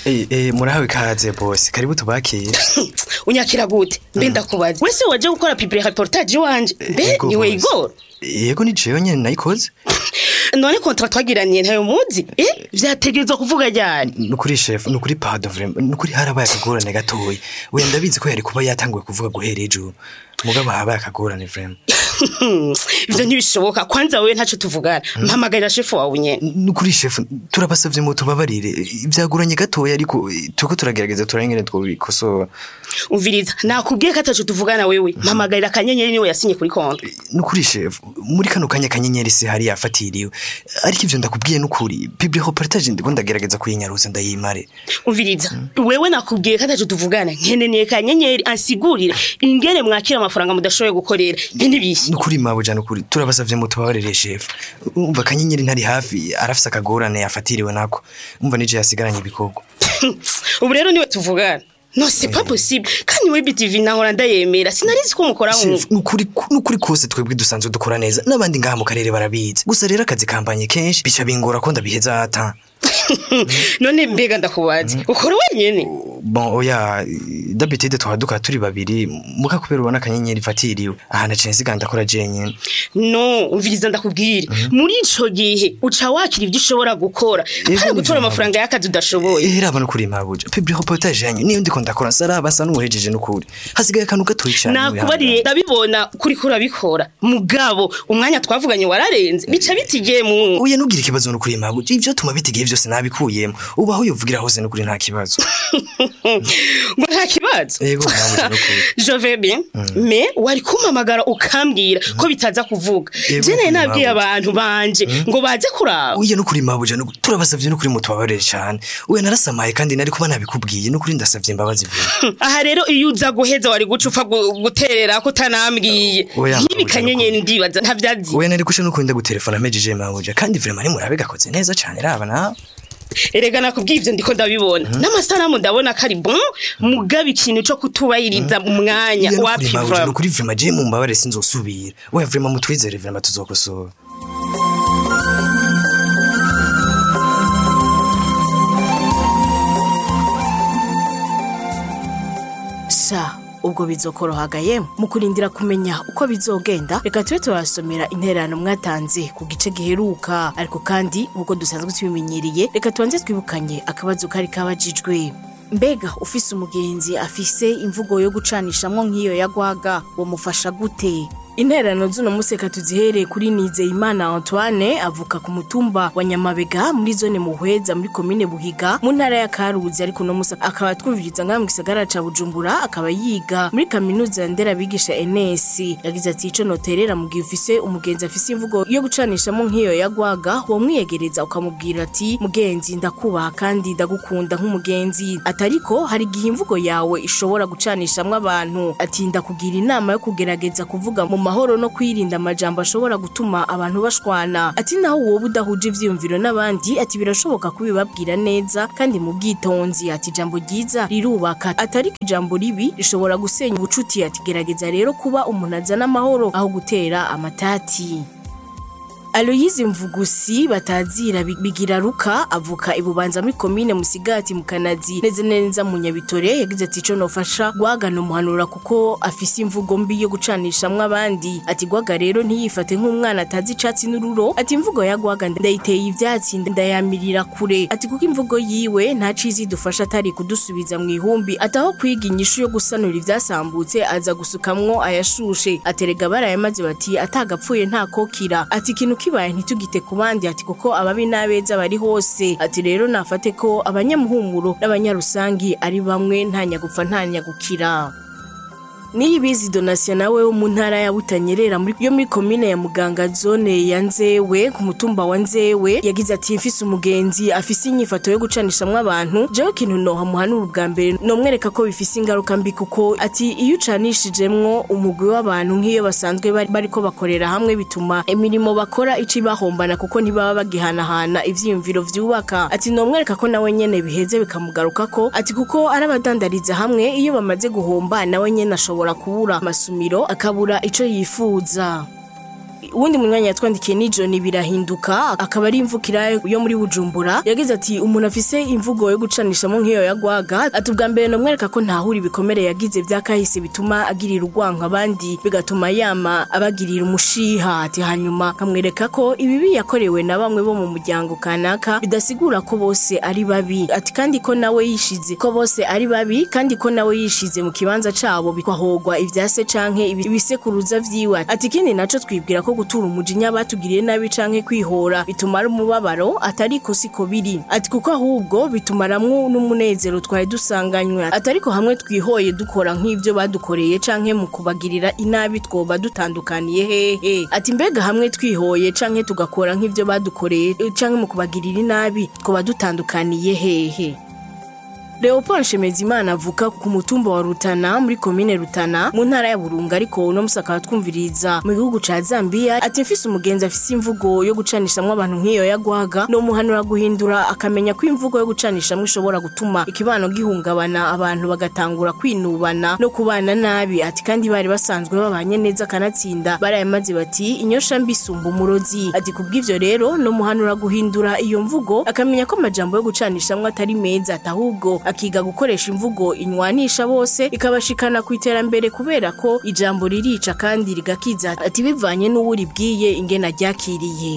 Eh, eh, murahawe ikaze bose karibu tubakire unyakira gute mbe ndakubaza wese waje gukora public reportage iwanje mbe Yego, niwe boss. igoro yego ni jewe nyene nayikoze none kontra twagiraniye ntayo muzi eh vyategerezwa kuvuga ryari nukuri chef nukuri pardon vraiment nukuri harabaye akagorane gatoya we ndabizi ko yari kuba yatanguye kuvuga guhera ejo mugabo habaye akagorane vraiment ivyo ntibishoboka kwanza wewe ntaco tuvugana mpamagarira shefu wawe nyene nukuri chef turabasavye mu tubabarire ivyagoranye gatoya ariko eh, turiko turagerageza turangene twobikosora umviriza nakubwiye ko ataco tuvugana wewe mpamagarira akanyenyeri niwe yasinye kuri kontra nukuri chef muri kano kanya kanyenyeri se hari yafatiriwe ariko ivyo ndakubwiye nukuri public reportage ndiko ndagerageza kuyinyaruza ndayimare umviriza wewe nakubwiye ko ataco tuvugana nkeneye kanyenyeri ansigurire ingene mwakira amafaranga mudashoboye gukorera ibyo ntibishye nukuri mabuja nukuri turabasavye mu tubabarire chef umva kanyenyeri ntari hafi arafise akagorane yafatiriwe nako umva nije yasigaranye ibikorwa ubu rero niwe tuvugana no c'est pas possible kandi we BTV nahora ndayemera sinarizi ko mukora Chef, nk'uko nukuri nukuri kose twebwe dusanzwe dukora neza n'abandi ngaha mu karere barabizi gusa rero akazi kambanye kenshi bica bingora ko ndabiheza ata none mbega ndakubaza ukora wenyene bon oya d'habitude twaba dukora turi babiri muka kubera ubona akanyenyeri ifatiriwe aha naciye nsiga ndakora jenyene no umviriza ndakubwira muri ico gihe uca wakira ibyo ushobora gukora Yego, apana gutora nivyo amafaranga y'akazi udashoboye Eh, raba nukuri mabuja public reportage yanyu niyo ndiko ndakora nsaraba asa n'uwuhejeje nukuri hasigaye akantu gatoyi cane nakubariye ndabibona kuri kuri abikora mugabo umwanya twavuganye wararenze bica bitigiye mu uya nugira ikibazo nukuri mabuja ivyo tuma bitigiye vyose nabikuyemo ubu aho yovugira hose nukuri nta kibazo ngo nta kibazo yego mabuja nukuri je vais bien mais wari kumpamagara ukambwira ko bitaza kuvuga Yego, je naye kuri nabwiye mabuja. abantu banje ngo baze kuraba uya nukuri mabuja nukuri turabasavye nukuri mutubabarire cane uya narasamaye kandi nari kuba nabikubwiye nukuri ndasavye imbabazi vuba aha rero iyo uza guheza wari guca upfa gu- guterera ko utanambwiye Oya, nk'ibi mabuja, kanyenyeri ndibaza ntavyazi uya nari kusha nukuri ndagutelefona mejije mabuja kandi vraiment nimurabe gakoze neza cane raba nawe erega nakubwiye ivyo ndiko ndabibona n'amasanamu ndabona ko ari bon mugaba ikintu co kutubahiriza umwanya Uya nukuri wapi mabuja vraiment nukuri vraiment je mumbabare sinzosubira oya vraiment mutwizere vraiment tuzokosora sha ubwo bizokorohagaye mu kurindira kumenya uko bizogenda reka tube turasomera intererano mwatanze ku gice giheruka ariko kandi nk'uko dusanzwe tubimenyereye reka tubanze twibukanye akabazo kari kabajijwe mbega ufise umugenzi afise imvugo yo gucanishamwo nk'iyo yagwaga wamufasha gute intererano z'uno munsi reka tuzihereye kuri nizeyimana antoine avuka ku mutumba wa nyamabega muri zone muhweza muri komine buhiga mu ntara ya karuzi ariko uno munsi akaba atwumviriza ngaha mu gisagara ca bujumbura akaba yiga muri kaminuza ya nderabigisha ns yagize ati ico noterera mu gihe ufise umugenzi afise imvugo yo gucanishamo nk'iyo yagwaga wamwiyegereza ukamubwira ati mugenzi ndakubaha kandi ndagukunda nk'umugenzi atariko hari igihe imvugo yawe ishobora gucanishamwo abantu ati ndakugira inama yo kugerageza kuvuga mu mahoro no kwirinda amajambo ashobora gutuma abantu bashwana ati naho wowe udahuje ivyiyumviro n'abandi ati birashoboka kubibabwira neza kandi mu bwitonzi ati ijambo ryiza rirubaka atariko ijambo ribi rishobora gusenya ubucuti ati gerageza rero kuba umuntu azana amahoro aho gutera amatati Aloyizi Mvugusi batazira bi- bigira ruka avuka ibubanza muri komine Musigati mu Kanazi neze neza mu Nyabitore yagize ati ico nofasha gwagana umuhanura kuko afise imvugo mbi yo gucanishamwe abandi ati gwaga rero ntiyifate nk'umwana atazi icatsi n'ururo ati imvugo ya gwaga ndayiteye ivyatsi ndayamirira kure ati kuko imvugo yiwe nta cizi dufasha atari kudusubiza mu ihumbi ataho kwiga inyishu yo gusanura ivyasambutse aza gusukamwo ayashushe aterega barayamaze bati atagapfuye nta kokira ati ikintu kibaye ntitugite ku bandi ati kuko ababi n'abeza bari hose ati rero nafate ko abanyamuhumuro n'abanyarusangi ari bamwe nta nyagupfa nta nyagukira Niyibizi Donatien nawe wo mu ntara ya Butanyerera muri yo muri komine ya Muganga zone ya Nzewe ku mutumba wa Nzewe yagize ati mfise umugenzi afise inyifato yo gucanishamwe abantu jewe kintu noha muhanura ubwa mbere nomwereka ko bifise ingaruka mbi kuko ati iyo ucanishijemwo umugwi w'abantu nk'iyo basanzwe bari bariko bakorera hamwe bituma imirimo bakora ici bahombana kuko ntibaba bagihanahana ivyiyumviro vyubaka ati nomwereka ko nawe nyene biheze bikamugarukako ati kuko arabadandariza hamwe iyo bamaze guhomba nawe nyene ashobora kubura amasumiro akabura ico yifuza uwundi munyanya yatwandikiye ni John birahinduka akaba ari imvukira yo muri Bujumbura yagize ati umuntu afise imvugo yo gucanishamo nk'iyo yagwaga ati ubwa mbere nomwereka ko ntahura ibikomere yagize byakahise bituma agirira urwanko abandi bigatuma yama abagirira umushiha ati hanyuma kamwereka ko ibibi yakorewe na bamwe bo mu muryango kanaka bidasigura ko bose ari babi ati kandi ko nawe yishize ko bose ari babi kandi ko nawe yishize mu kibanza cabo bikwahogwa ivyase canke ibi- ibisekuruza vyiwe ati ikindi naco twibwira ko gutura umujinya batugiriye nabi canke kwihora bituma ari umubabaro atari ko siko biri ati kuko ahubwo bitumaramwo n'umunezero twari dusanganywe ati ariko hamwe twihoye dukora nk'ivyo badukoreye canke mu kubagirira inabi twoba dutandukaniye hehe ati mbega hamwe twihoye canke tugakora nk'ivyo badukoreye eh, canke mu kubagirira inabi twoba dutandukaniye hehe Leopold Shemezimana avuka ku mutumba wa Rutana muri komine Rutana mu ntara ya Burunga ariko uno musi akaba twumviriza mu gihugu ca Zambia ati mfise umugenzi afise imvugo yo gucanishamwo abantu nk'iyo yagwaga no muhanura guhindura akamenya ko imvugo yo gucanishamwo ishobora gutuma ikibano gihungabana abantu bagatangura kwinubana no kubana nabi ati kandi bari basanzwe babanye neza kanatsinda barayamaze bati inyosha mbi isumba umurozi ati kubw'ivyo rero no muhanura guhindura iyo mvugo akamenya ko amajambo yo gucanishamwo atari meza ati ahubwo akiga gukoresha imvugo inywanisha bose ikabashikana ku iterambere kubera ko ijambo ririca kandi rigakiza ati bivanye n'uwuribwiye ingena ryakiriye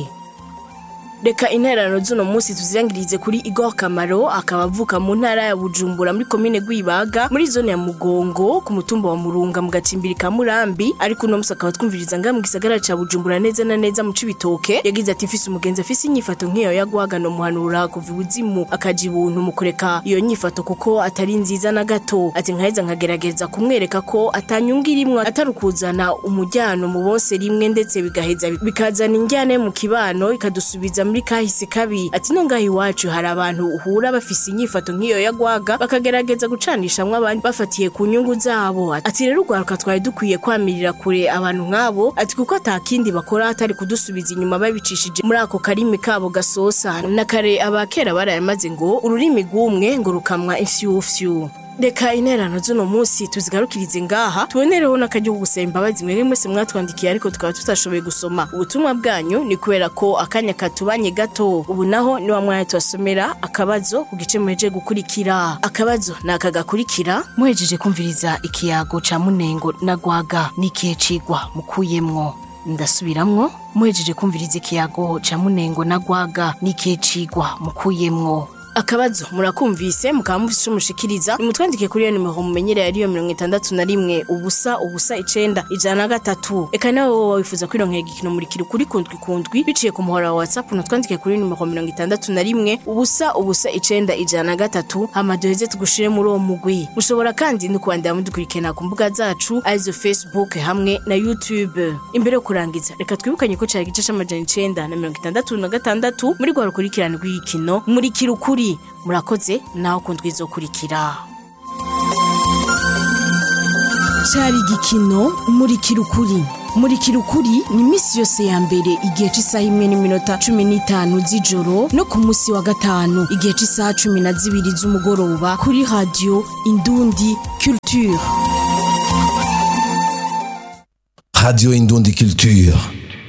reka intererano z'uno munsi tuzirangirize kuri Igor Kamaro akaba avuka mu ntara ya Bujumbura muri komine Gwibaga muri zone ya Mugongo ku mutumba wa Murunga mu gacimbiri ka Murambi ariko uno munsi akaba twumviriza nga mu gisagara ca Bujumbura neza na neza mu Cibitoke yagize ati mfise umugenzi afise inyifato nk'iyo yagwaga no muhanura kuva ibuzimu akaja ibuntu mu kureka iyo nyifato kuko atari nziza na gato ati nkaheza nkagerageza kumwereka ko atanyunga irimwo atari ukuzana umujyano mu bose rimwe ndetse bigaheza bikazana injyane mu kibano ikadusubiza muri kahise kabi ati no ngaho iwacu hari abantu uhura bafise inyifato nk'iyo yagwaga bakagerageza gucanishamwo abandi bafatiye ku nyungu zabo ati rero urwaruka twari dukwiye kwamirira kure abantu nk'abo ati kuko atakindi bakora atari kudusubiza inyuma babicishije muri ako karimi kabo gasosa na kare abakera barayamaze ngo ururimi rw'umwe ngo rukamwa ifyufyu reka interano z'uno munsi tuzigarukirize ngaha tubonereho n'akaryo ko gusaba imbabazi mwebwe mwese mwatwandikiye ariko tukaba tutashoboye gusoma ubutumwa bwanyu ni kubera ko akanya katubanye gato ubu naho ni wa mwanya tubasomera akabazo ku gice muhejeje gukurikira akabazo ni aka gakurikira muhejeje kumviriza ikiyago ca munengo na gwaga n'ikihe cigwa mukuyemwo ndasubiramwo muhejeje kumviriza ikiyago ca munengo na gwaga n'ikihe cigwa mukuyemwo akabazo murakumvise mukaba mufise ico mushikiriza nimutwandike kuri iyo nimero mumenyereye ariyo mirongo itandatu na rimwe ubusa ubusa icenda ijana na gatatu eka nawe wowe wifuza kwironkera igikino murikira ukuri kundwi kundwi biciye ku muhora wa whatsapp nutwandike kuri nimero mirongo itandatu na rimwe ubusa ubusa icenda ijana na gatatu hama duheze tugushire muri uwo mugwi mushobora kandi no kubandanya mudukurikirana ku mbuga zacu arizo facebook hamwe na youtube imbere yo kurangiza reka twibukanye ko cari igice c'amajana icenda na mirongo itandatu na gatandatu muri rwa rukurikirane rw'igikino murikira ukuri murakoze naho kundwi izokurikira cari igikino murikira ukuri murikira ukuri ni iminsi yose ya mbere igihe cy'isaha imwe n'iminota cumi n'itanu z'ijoro no ku munsi wa gatanu igihe cy'isaha cumi na zibiri z'umugoroba kuri radiyo indundi culture Radio Indundi Culture.